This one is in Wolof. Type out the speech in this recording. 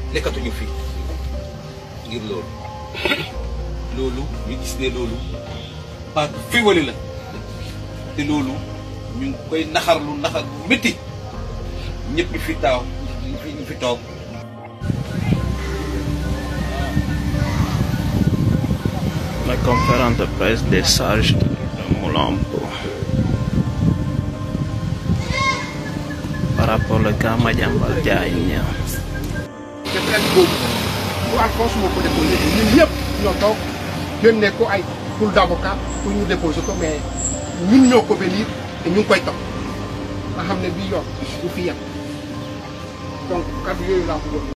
nekkatuñu fi ngir loolu loolu ñu gis ne loolu baat féewale la te loolu ñu ngi koy naxarlu naxar bu métti ñëpp ñu fi taaw ñu fi ñu fi toog La conférence de presse des sages de Moulampo par rapport au cas Madiambal Diagne. te plainte boobu bu Alphonse moo ko déposé ñun ñëpp ñoo toog yónnee ko ay pool d'avocat pour ñu déposé ko mais ñun ñoo ko venir te ñu ngi koy topp nga xam ne bii yoon du fi yem donc kàddu yooyu laa bëggoon